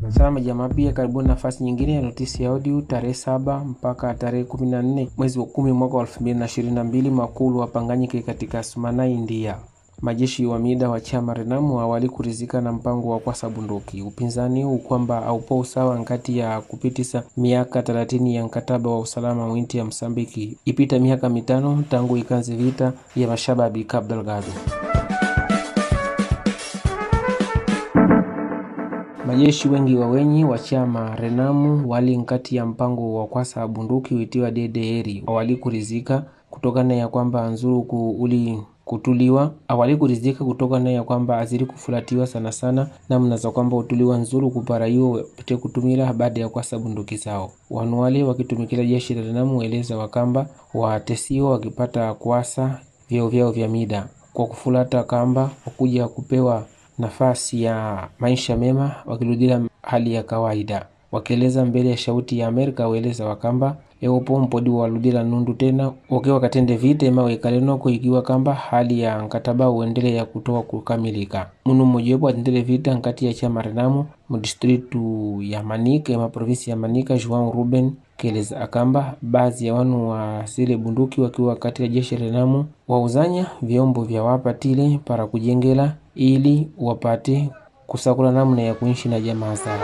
Salama jamaa, pia karibuni nafasi nyingine ya notisi ya audio tarehe saba mpaka tarehe kumi na nne mwezi wa kumi mwaka wa elfu mbili na ishirini na mbili makulu wapanganyike katika Sumana, India. Majeshi wa mida wa chama Renamu awali kurizika na mpango wa kwasa bunduki. Upinzani huu kwamba aupo usawa nkati ya kupitisa miaka 30 ya mkataba wa usalama mwinti ya Msambiki, ipita miaka mitano tangu ikanzi vita ya mashababi Cabo Delgado. Majeshi wengi wa wenyi wa chama Renamu wali nkati ya mpango wa kwasa bunduki uitiwa DDR awali kurizika kutokana ya kwamba nzuruku uli kutuliwa awali kurizika kutokana ya kwamba aziri kufulatiwa sana sana namna za kwamba utuliwa nzuru kuparaiwa pite kutumila baada ya kwasa bunduki zao. Wanu wale wakitumikila jeshi la Renamu weleza wakamba watesiwa wakipata kuasa vyeo vyao vya mida kwa kufulata kamba wakuja kupewa nafasi ya maisha mema wakirudila hali ya kawaida. Wakieleza mbele ya shauti ya Amerika weleza wakamba eupo mpodi waludila nundu tena wakiwa katende vita ema wekalenoko ikiwa kamba hali ya nkataba uendele ya kutoa kukamilika munu mmojawapo atendele vita nkati ya chama Renamu mudistritu ya Manika ema provinsi ya Manika João Ruben keleza akamba baadhi ya wanu wa zile bunduki wakiwa katika jeshi Renamu wauzanya vyombo vya wapatile para kujengela ili wapate kusakula namna ya kuishi na jamaa zao.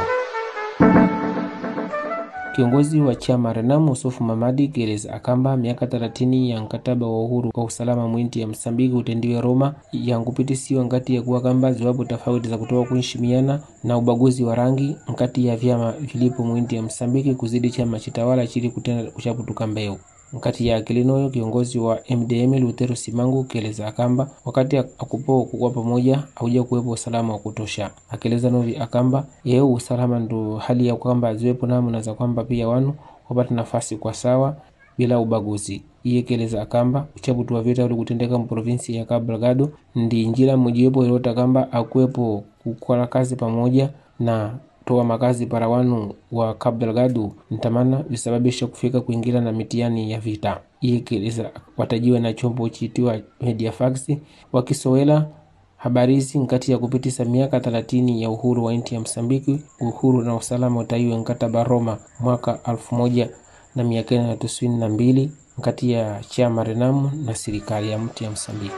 Kiongozi wa chama Renamu Usufu Mamadi keleza akamba miaka 30 ya mkataba wa uhuru wa usalama mwinti ya Msambiki utendiwe Roma yankupitisiwa ngati ya kuwa kamba ziwapo tofauti za kutoka kuheshimiana na ubaguzi wa rangi nkati ya vyama vilipo mwinti ya Msambiki kuzidi chama chitawala chili kutenda kuchaputuka mbeu nkati ya akilinoyo kiongozi wa MDM Lutero Simangu keleza akamba wakati akupo kuwa pamoja auja kuwepo usalama wa kutosha. Akeleza novi akamba yeu usalama ndo hali ya kwamba ziwepo namna za kwamba pia wanu wapata nafasi kwa sawa bila ubaguzi. Iye keleza akamba uchaputu wa vita uli kutendeka mprovinsi ya Cabo Delgado ndi njira mojiwepo ilota kamba akuwepo kukola kazi pamoja na toa makazi para wanu wa Cabo Delgado ntamana visababisha kufika kuingira na mitiani ya vita. Iye keleza watajiwa na chombo chitiwa Mediafax wakisowela habari hizi nkati ya kupitisa miaka 30 ya uhuru wa nchi ya Msambiki, uhuru na usalama utaiwe nkataba Roma mwaka elfu moja na mia kenda na tisini na mbili nkati ya chama Renamu na serikali ya mti ya Msambiki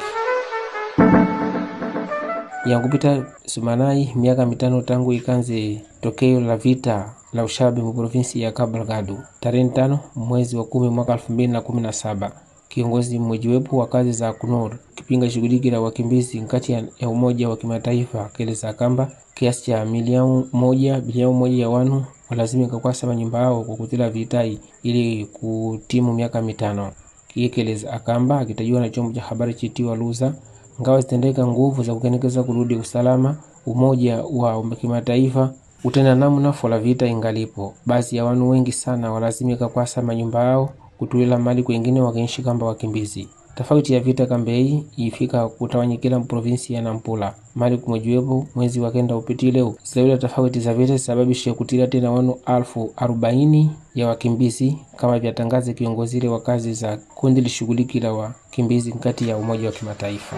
yankupita Sumanai miaka mitano tangu ikanze tokeo la vita la ushabi mu provinsi ya Cabo Delgado tarehe tano mwezi wa kumi mwaka elfu mbili na kumi na saba kiongozi mmojiwepo wa kazi za KNUR kipinga shughuliki la wakimbizi nkati ya Umoja wa Kimataifa keleza kamba kiasi cha milioni moja bilioni moja ya wanu walazimika kwasa manyumba yao kwa kutila vitai ili kutimu miaka mitano. Kiyekeleza akamba akitajiwa na chombo cha habari chitiwa Luza ngawa zitendeka nguvu za kukenekeza kurudi usalama umoja wa kimataifa utenda namna fola vita ingalipo. Baadhi ya wanu wengi sana walazimika kwasa manyumba yao kutulela mali kwengine wakiishi kamba wakimbizi. Tofauti ya vita kambei ifika kutawanyikila mprovinsi ya Nampula mali kumojiwepo mwezi wakenda upitile zilawila tofauti za vita sababisha kutila tena wanu alfu arobaini ya wakimbizi kama vyatangaza kiongozile wa kazi za kundi lishughuliki la wakimbizi nkati ya Umoja wa Kimataifa.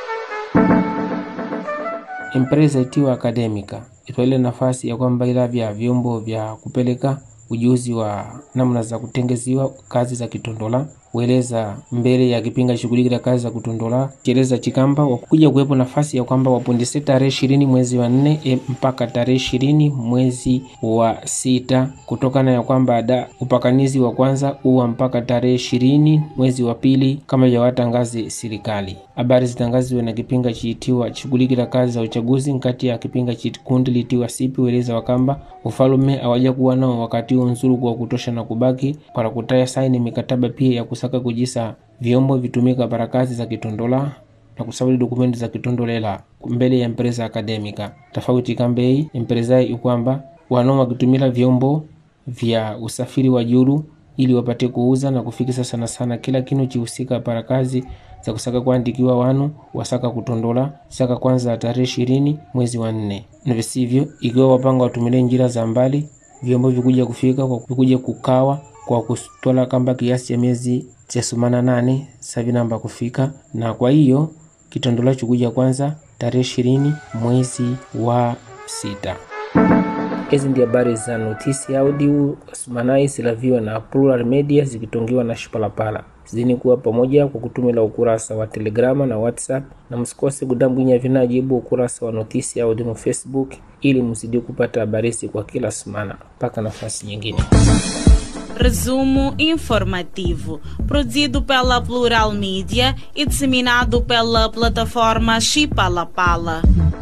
Empresa itiwa Akademika itwaile nafasi ya kwamba ila vya vyombo vya kupeleka ujuzi wa namna za kutengeziwa kazi za kitondola weleza mbele ya kipinga shughuliki la kazi za kutondola kieleza chikamba wakuja kuwepo nafasi ya kwamba wapundise tarehe ishirini mwezi wa nne e, mpaka tarehe ishirini mwezi wa sita kutokana ya kwamba da upakanizi wa kwanza uwa mpaka tarehe ishirini mwezi wa pili kama yawatangazi serikali. Habari zitangaziwe na kipinga chiitiwa shughuliki la kazi za uchaguzi nkati ya kipinga chikundi litiwa sipi weleza wakamba ufalume awaja kuwa nao wakati huo nzuru kwa kutosha na kubaki para kutaya saini mikataba pia ya kusaka kujisa vyombo vitumika para kazi za kitondola na kusawili dokumenti za kitondolela mbele ya empresa akademika tofauti kambei empresa ikwamba wanao wakitumila vyombo vya usafiri wa juru ili wapate kuuza na kufikisa sana sana kila kinu chihusika para kazi za kusaka kuandikiwa wanu wasaka kutondola saka kwanza tarehe ishirini mwezi wa nne na visivyo ikiwa wapanga watumile njira za mbali vyombo vikuja kufika kwa vikuja kukawa kwa kutwala kamba kiasi cha miezi cha sumana nane savi namba kufika na kwa hiyo kitondola chikuja kwanza tarehe ishirini mwezi wa sita Hizi ndi habari za notisi audio sumanai silaviwa na Plural Media zikitongiwa na Shipalapala. Zidini kuwa pamoja kwa kutumila ukurasa wa Telegrama na WhatsApp, na msikose kudambwinya vinajibu ukurasa wa notisi audio no Facebook ili mzidi kupata habari kwa kila semana. Mpaka nafasi nyingine. Resumo informativo, produzido pela Plural Mídia e disseminado pela plataforma Chipalapala.